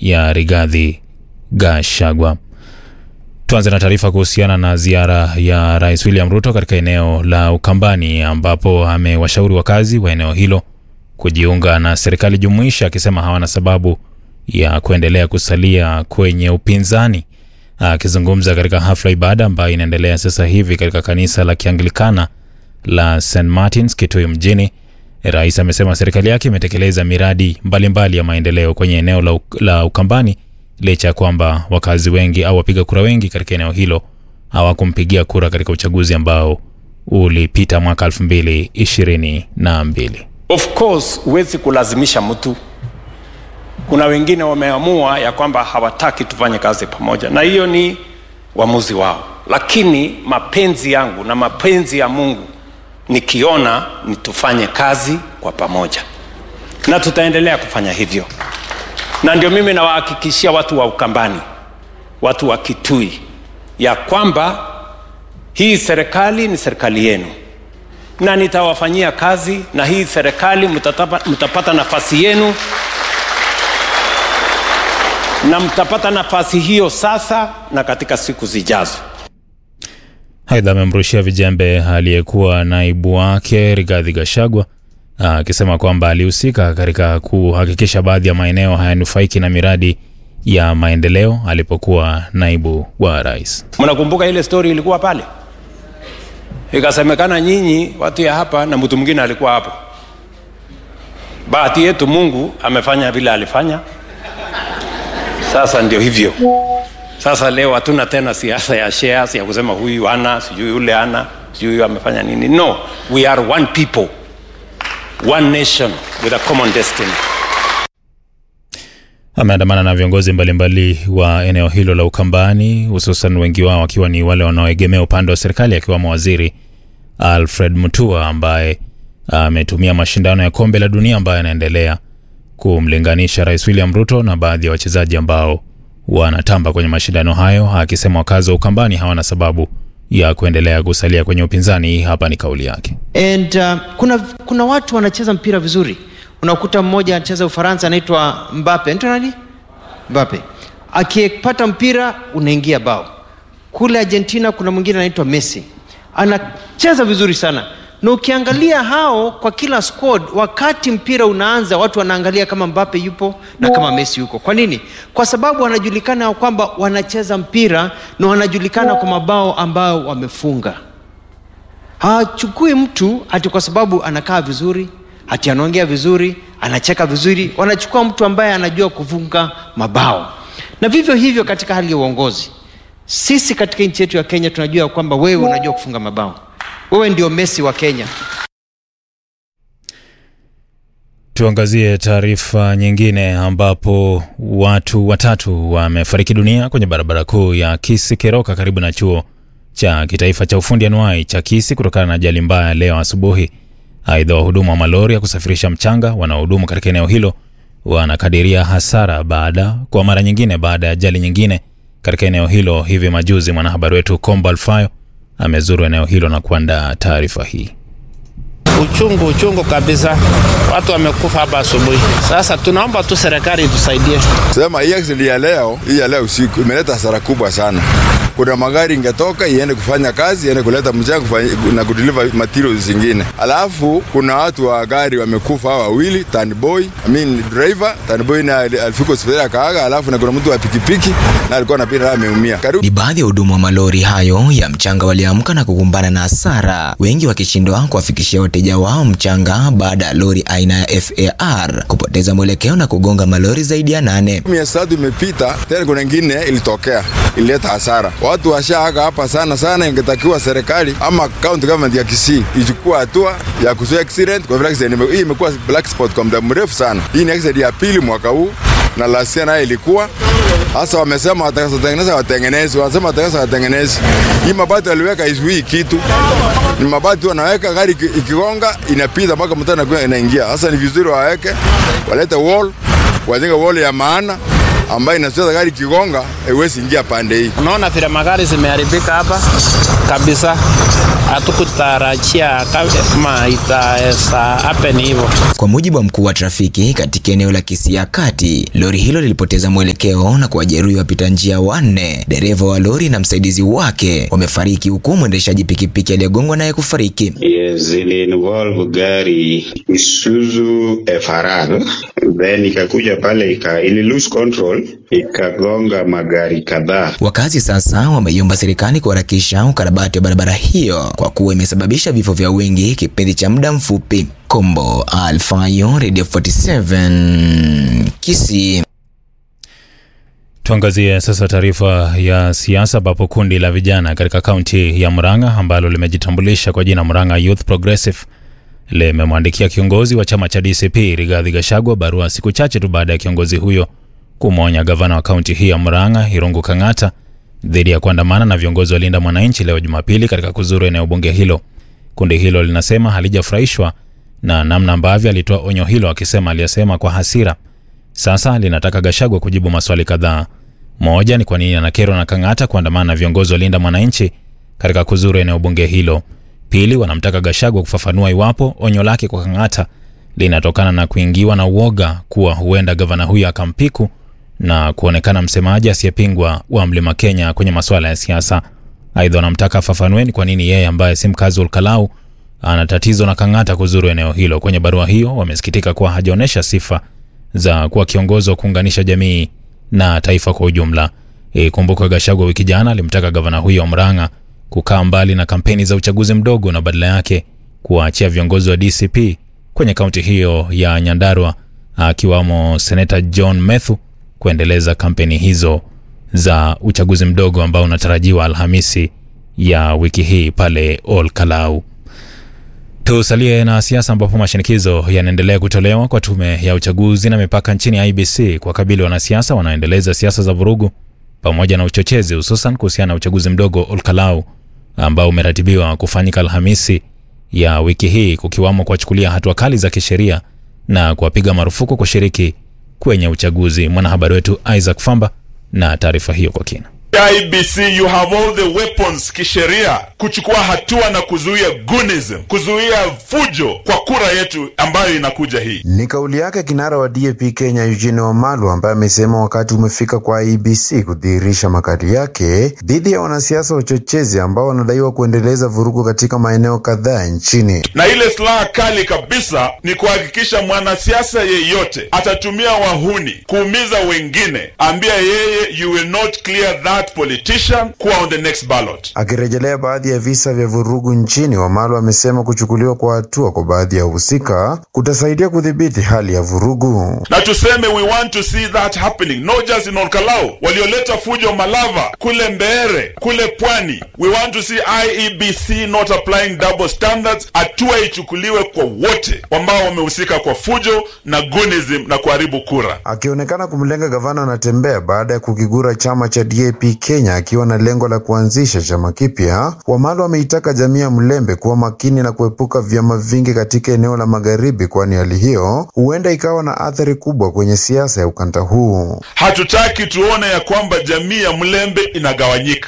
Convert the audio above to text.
ya Rigathi Gachagua. Tuanze na taarifa kuhusiana na ziara ya Rais William Ruto katika eneo la Ukambani ambapo amewashauri wakazi wa eneo hilo kujiunga na serikali jumuishi akisema hawana sababu ya kuendelea kusalia kwenye upinzani. Akizungumza katika hafla ibada ambayo inaendelea sasa hivi katika kanisa la Kianglikana la St Martins Kitui mjini, rais amesema serikali yake imetekeleza miradi mbalimbali mbali ya maendeleo kwenye eneo la, la Ukambani licha ya kwamba wakazi wengi au wapiga kura wengi katika eneo hilo hawakumpigia kura katika uchaguzi ambao ulipita mwaka 2022. Of course huwezi kulazimisha mtu. Kuna wengine wameamua ya kwamba hawataki tufanye kazi pamoja, na hiyo ni uamuzi wao, lakini mapenzi yangu na mapenzi ya Mungu nikiona ni tufanye kazi kwa pamoja, na tutaendelea kufanya hivyo, na ndio mimi nawahakikishia watu wa Ukambani, watu wa Kitui ya kwamba hii serikali ni serikali yenu na nitawafanyia kazi, na hii serikali mtatapa, mtapata nafasi yenu na mtapata nafasi hiyo sasa na katika siku zijazo. Aidha, amemrushia vijembe aliyekuwa naibu wake Rigathi Gachagua akisema kwamba alihusika katika kuhakikisha baadhi ya maeneo hayanufaiki na miradi ya maendeleo alipokuwa naibu wa rais. Mnakumbuka ile story ilikuwa pale, ikasemekana nyinyi watu ya hapa na mtu mwingine alikuwa hapo. Bahati yetu Mungu amefanya vile alifanya. Sasa ndio hivyo. Sasa leo hatuna tena siasa ya shares ya kusema huyu ana sijui yule ana sijui huyu amefanya nini. No, we are one people, one nation with a common destiny. Ameandamana na viongozi mbalimbali wa eneo hilo la Ukambani, hususan wengi wao wakiwa ni wale wanaoegemea upande wa serikali, akiwemo waziri Alfred Mutua ambaye ametumia mashindano ya kombe la dunia ambayo yanaendelea kumlinganisha Rais William Ruto na baadhi ya wachezaji ambao wanatamba kwenye mashindano hayo, akisema wakazi wa Ukambani hawana sababu ya kuendelea kusalia kwenye upinzani. Hii hapa ni kauli yake. And uh, kuna, kuna watu wanacheza mpira vizuri. Unakuta mmoja anacheza Ufaransa anaitwa Mbappe. Anaitwa nani? Mbappe. Akipata mpira unaingia bao. Kule Argentina kuna mwingine anaitwa Messi. Anacheza vizuri sana. Na ukiangalia hao kwa kila squad, wakati mpira unaanza, watu wanaangalia kama Mbappe yupo na kama Messi yuko. Kwa nini? Kwa sababu wanajulikana kwamba wanacheza mpira na wanajulikana kwa mabao ambayo wamefunga. Hawachukui mtu ati kwa sababu anakaa vizuri, ati anaongea vizuri, anacheka vizuri. Wanachukua mtu ambaye anajua kufunga mabao. Na vivyo hivyo katika hali ya uongozi, sisi katika nchi yetu ya Kenya tunajua kwamba wewe unajua kufunga mabao wewe ndio Messi wa Kenya. Tuangazie taarifa nyingine ambapo watu watatu wamefariki dunia kwenye barabara kuu ya Kisii Keroka karibu na chuo cha kitaifa cha ufundi anuai cha Kisii kutokana na ajali mbaya leo asubuhi. Aidha, wahudumu wa malori ya kusafirisha mchanga wanaohudumu katika eneo hilo wanakadiria hasara baada kwa mara nyingine baada ya ajali nyingine katika eneo hilo hivi majuzi. Mwanahabari wetu Kombo Alfayo amezuru eneo hilo na kuandaa taarifa hii. Uchungu, uchungu kabisa, watu wamekufa hapa asubuhi. Sasa tunaomba tu serikali itusaidie. Sema hii accident ya leo, hii ya leo usiku imeleta hasara kubwa sana. Kuna magari ingetoka iende kufanya kazi, iende kuleta mchanga na kudeliver materials zingine. Alafu kuna watu wa gari wamekufa hawa wawili, tanboy, I mean driver, tanboy na alifika hospitali akaaga, alafu na kuna mtu wa pikipiki na alikuwa anapita ameumia. Ni baadhi ya hudumu wa malori hayo ya mchanga waliamka na kukumbana na hasara, wengi wakishindwa kuwafikishia wateja wao mchanga baada ya lori aina ya FAR kupoteza mwelekeo na kugonga malori zaidi ya nane. Miezi tatu imepita, tena kuna ingine ilitokea, ilileta hasara. Watu washaaga hapa sana sana, ingetakiwa serikali ama county government ya Kisii ichukua hatua ya kuzuia accident, kwa vile accident hii imekuwa black spot kwa muda mrefu sana. Hii ni accident ya pili mwaka huu na last year nayo ilikuwa hasa. Wamesema watakatengeneza watengenezi, wanasema watakatengeneza watengenezi. Hii mabati waliweka izuii kitu, ni mabati wanaweka, gari ikigonga inapita mpaka mtu inaingia. Sasa ni vizuri waweke, walete wall, wajenge wall ya maana ambayo inazuia gari kigonga haiwezi ingia pande hii. Unaona vile magari zimeharibika hapa kabisa, hatukutarajia kama itaweza happen hivyo. Kwa mujibu wa mkuu wa trafiki katika eneo la Kisia Kati, lori hilo lilipoteza mwelekeo na kuwajeruhi wapita njia wanne. Dereva wa lori na msaidizi wake wamefariki huku mwendeshaji pikipiki aliyegongwa naye kufariki. Yes, ili involve gari Isuzu FRR then ikakuja pale ika, ili lose control ikagonga magari kadhaa. Wakazi sasa wameiomba serikali kuharakisha ukarabati wa barabara hiyo kwa kuwa imesababisha vifo vya wengi kipindi cha muda mfupi. Kombo Alfayo, Radio 47 Kisii. Tuangazie sasa taarifa ya siasa ambapo kundi la vijana katika kaunti ya Murang'a ambalo limejitambulisha kwa jina Murang'a Youth Progressive limemwandikia kiongozi wa chama cha DCP Rigathi Gachagua barua siku chache tu baada ya kiongozi huyo kumwonya gavana wa kaunti hii ya Murang'a Irungu Kang'ata dhidi ya kuandamana na viongozi wa Linda Mwananchi leo Jumapili katika kuzuru eneo bunge hilo. Kundi hilo linasema halijafurahishwa na namna ambavyo alitoa onyo hilo, akisema aliyasema kwa hasira. Sasa linataka Gachagua kujibu maswali kadhaa. Moja ni kwa nini anakerwa na Kang'ata kuandamana na viongozi wa Linda Mwananchi katika kuzuru eneo bunge hilo. Pili, wanamtaka Gachagua kufafanua iwapo onyo lake kwa Kang'ata linatokana na kuingiwa na uoga kuwa huenda gavana huyo akampiku na kuonekana msemaji asiyepingwa wa Mlima Kenya kwenye masuala ya siasa. Aidha, wanamtaka afafanue ni kwa nini yeye ambaye si mkazi wa Olkalau ana tatizo na Kang'ata kuzuru eneo hilo. Kwenye barua hiyo, wamesikitika kuwa hajaonyesha sifa za kuwa kiongozi wa kuunganisha jamii na taifa kwa ujumla. Ikumbukwe Gachagua wiki jana alimtaka gavana huyo wa Murang'a kukaa mbali na kampeni za uchaguzi mdogo na badala yake kuwaachia viongozi wa DCP kwenye kaunti hiyo ya Nyandarua akiwamo seneta John Methu kuendeleza kampeni hizo za uchaguzi mdogo ambao unatarajiwa Alhamisi ya wiki hii pale Ol Kalau. Tusalie na siasa ambapo mashinikizo yanaendelea kutolewa kwa tume ya uchaguzi na mipaka nchini IBC kwa kabili wanasiasa wanaoendeleza siasa za vurugu pamoja na uchochezi, hususan kuhusiana na uchaguzi mdogo Olkalau ambao umeratibiwa kufanyika Alhamisi ya wiki hii, kukiwamo kuwachukulia hatua kali za kisheria na kuwapiga marufuku kushiriki kwenye uchaguzi. Mwanahabari wetu Isaac Famba na taarifa hiyo kwa kina. IBC you have all the weapons kisheria kuchukua hatua na kuzuia gunism, kuzuia fujo kwa kura yetu ambayo inakuja hii. Ni kauli yake kinara wa DAP Kenya Eugene Wamalwa ambaye amesema wakati umefika kwa IBC kudhihirisha makali yake dhidi ya wanasiasa wachochezi ambao wanadaiwa kuendeleza vurugu katika maeneo kadhaa nchini. Na ile silaha kali kabisa ni kuhakikisha mwanasiasa yeyote atatumia wahuni kuumiza wengine, ambia yeye you will not clear that politician kuwa on the next ballot. Akirejelea baadhi ya visa vya vurugu nchini, Wamalwa amesema kuchukuliwa kwa hatua kwa baadhi ya wahusika kutasaidia kudhibiti hali ya vurugu. Na tuseme we want to see that happening not just in Olkalau, walioleta fujo Malava, kule Mbeere, kule Pwani. We want to see IEBC not applying double standards. Hatua ichukuliwe kwa wote ambao wamehusika kwa fujo na gunism na kuharibu kura. Akionekana kumlenga gavana Natembeya baada ya kukigura chama cha DAP Kenya akiwa na lengo la kuanzisha chama kipya, Wamalwa ameitaka jamii ya Mlembe kuwa makini na kuepuka vyama vingi katika eneo la magharibi, kwani hali hiyo huenda ikawa na athari kubwa kwenye siasa ya ukanda huu. Hatutaki tuone ya kwamba jamii ya Mlembe inagawanyika.